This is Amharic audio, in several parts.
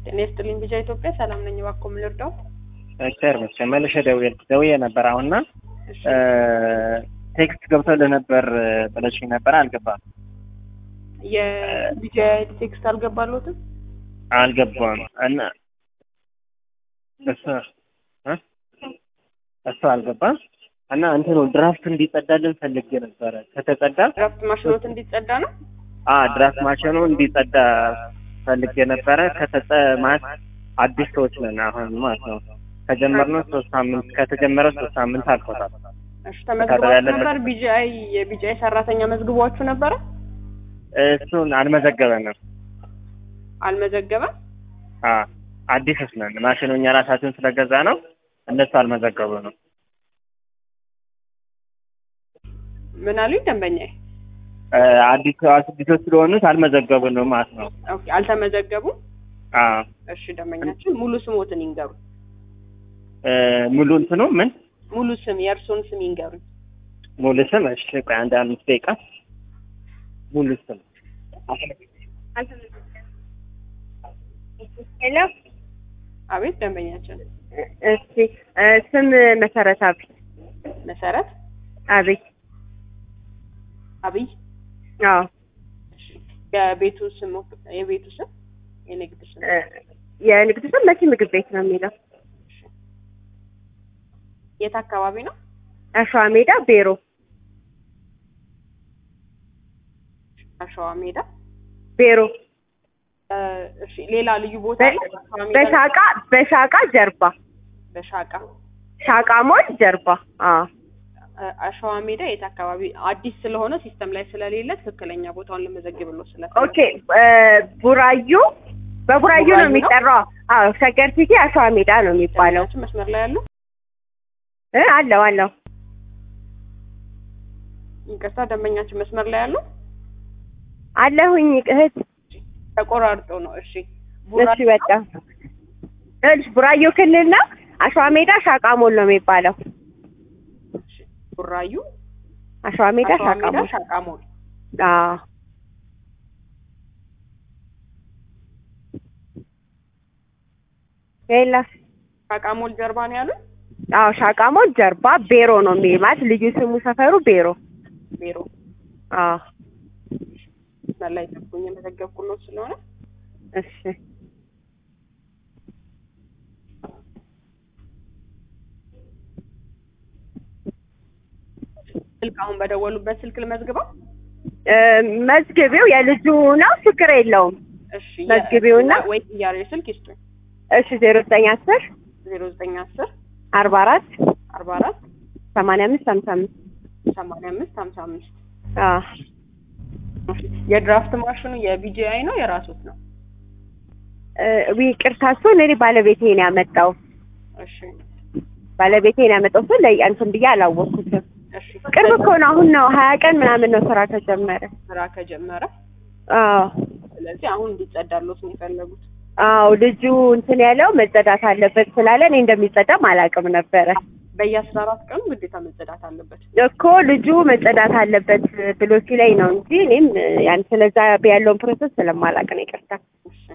ጤና ይስጥልኝ ቢጃ ኢትዮጵያ ሰላም ነኝ። እባክዎ ምን ልርዳው? ቸር መቼም መልሼ ደውዬ ደውዬ ነበር አሁንና እሺ ቴክስት ገብቶልህ ነበር ብለሽኝ ነበር አልገባም የቢጃ ቴክስት አልገባለሁትም። አልገባም እና እሱ እ እሱ አልገባም እና እንትኑ ድራፍት እንዲጸዳልን ፈልጌ ነበረ ከተጸዳ ድራፍት ማሽኖት እንዲጸዳ ነው። አ ድራፍት ማሽኑ እንዲጸዳ ፈልጌ ነበረ ከተጸ ማለት አዲስ ሰዎች ነን አሁን ማለት ነው ከጀመርነው ሶስት ሳምንት ከተጀመረ ሶስት ሳምንት አልፎታል እሺ ተመዝግባችሁ ነበር? ቢጂአይ የቢጂአይ ሰራተኛ መዝግቧችሁ ነበረ? እሱን አልመዘገበንም አልመዘገበም። አ አዲሶች ነን ማሽኑ እኛ ራሳችን ስለገዛ ነው እነሱ አልመዘገቡ ነው ምን አሉኝ ደንበኛዬ? አዲስ አዲሶች ስለሆኑት አልመዘገቡንም ማለት ነው ኦኬ አልተመዘገቡም። አ እሺ ደንበኛችን ሙሉ ስሞትን ይንገሩ። ሙሉ እንትኑ ምን ሙሉ ስም የእርሶን ስም ይንገሩኝ። ሙሉ ስም እሺ ቆይ አንድ አምስት ደቂቃ ሙሉ ስም ሄሎ አቤት ደንበኛችን እሺ እ ስም መሰረት አብይ መሰረት አብይ አብይ አዎ እሺ የቤቱ ስም የቤቱ ስም የንግድ ስም እ የንግድ ስም መሲ ምግብ ቤት ነው የሚለው የት አካባቢ ነው? አሸዋ ሜዳ ቤሮ አሸዋ ሜዳ ቤሮ እ እሺ ሌላ ልዩ ቦታ በ- አለ? አሸዋ ሜዳ በሻቃ በሻቃ ጀርባ በሻቃ ሻቃ ሞል ጀርባ አዎ እ አሸዋ ሜዳ የት አካባቢ? አዲስ ስለሆነ ሲስተም ላይ ስለሌለ ትክክለኛ ቦታውን ልመዘግብልዎ ስለፈለኩ ኦኬ እ ቡራዩ በቡራዩ ቡራዩ ነው ነው? የሚጠራው አዎ ሸገር ሲቲ አሸዋ ሜዳ ነው የሚባለው ደንበኛችን መስመር ላይ ያሉ እ አለው አለው ይቅርታ ደንበኛችን መስመር ላይ ያሉ አለሁኝ እህት ተቆራርጦ ነው። እሺ እሺ በቃ እሺ ቡራዩ ክልል ነው አሸዋ ሜዳ ሻቃ ሞል ነው የሚባለው እሺ፣ ቡራዩ አሸዋ ሜዳ አሸዋ ሻቃ ሜዳ ሞል ሻቃ ሞል አዎ ሌላ ሻቃ ሞል ጀርባ ነው ያሉት። አዎ ሻቃ ሞል ጀርባ ቤሮ ነው የሚል ማለት ልዩ ስሙ ሰፈሩ ቤሮ ቢሮ አዎ መስመር ላይ ጠብቁኝ፣ የመዘገብኩሎት ስለሆነ እሺ ስልክ አሁን በደወሉበት ስልክ ልመዝግበው። እ መዝግቢው የልጁ ነው ችግር የለውም እሺ መዝግቢውና ወይ ጥያሬ ስልክ ይስጡኝ። እሺ ዜሮ ዘጠኝ አስር ዜሮ ዘጠኝ አስር አርባ አራት አርባ አራት ሰማንያ አምስት ሀምሳ አምስት ሰማንያ አምስት ሀምሳ አምስት አዎ የድራፍት ማሽኑ የቢጂአይ ነው የራሱት ነው? እ ይቅርታ እሱን እኔ ባለቤቴ ነው ያመጣው እሺ ባለቤቴ ነው ያመጣው እሱን ላይ እንትን ብዬ አላወቅኩትም እሺ ቅርብ እኮ ነው አሁን ነው ሀያ ቀን ምናምን ነው ስራ ከጀመረ ስራ ከጀመረ አዎ ስለዚህ አሁን እንዲጸዳሎት ነው የፈለጉት። አዎ ልጁ እንትን ያለው መጸዳት አለበት ስላለ እኔ እንደሚጸዳም አላውቅም ነበረ በየአስራ አራት ቀኑ ግዴታ መጸዳት አለበት። እኮ ልጁ መጸዳት አለበት ብሎ ሲለኝ ነው እንጂ እኔም ያን ስለዛ ያለውን ፕሮሰስ ስለማላውቅ ነው ይቅርታ እሺ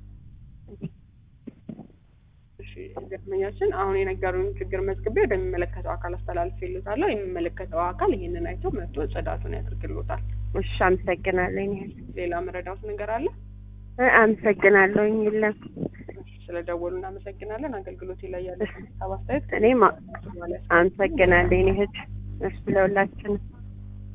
እሺ ደንበኛችን አሁን የነገሩን ችግር መዝግቤ ወደሚመለከተው አካል አስተላልፌልዎታለሁ። የሚመለከተው አካል ይሄንን አይቶ መጥቶ ጽዳቱን ያደርግልዎታል። እሺ አመሰግናለሁ እኔ ሌላ መረዳት ነገር አለ? እ አመሰግናለሁ የለም ስለደወሉ እናመሰግናለን። አገልግሎት ላይ ያለ ሀሳብ አስተያየት እኔም አመሰግናለሁ እኔ እህት እሺ ለሁላችንም